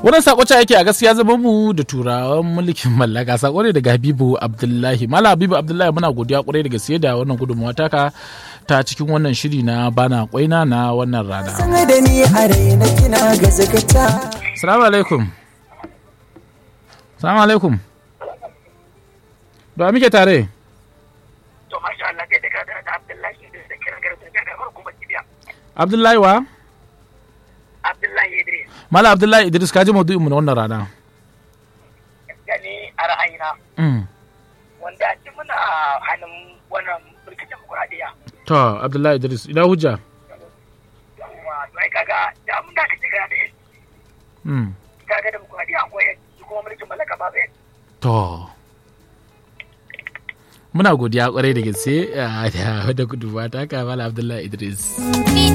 wannan sako ce yake a gaskiya zama mu da turawan mulkin mallaka sako ne daga habibu abdullahi mala habibu abdullahi muna godiya kwarai da gaske da wannan gudunmawa taka ta cikin wannan shiri na bana kwaina na wannan rana san da ni a raina kina ga zakata salamu alaikum salamu alaikum da muke tare to masha Allah kai daga da Abdullahi Idris da kiran garin da ga kuma kibiya abdullahi wa Abdullahi Idris mala abdullahi idris ka ji maudu'in mu na wannan rana gani a ra'ayina Mm. wanda ci muna hannun wannan mulkin demokuraɗiyya to abdullahi idris ina hujja yawa to ai kaga da mun da kace kana da yanci Mm. kaga demokuraɗiyya akwai yanci kuma mulkin mallaka ba bai To, muna godiya kwarai da gaske ah, da da gudunmawa ta kama Abdullahi Idris. Ni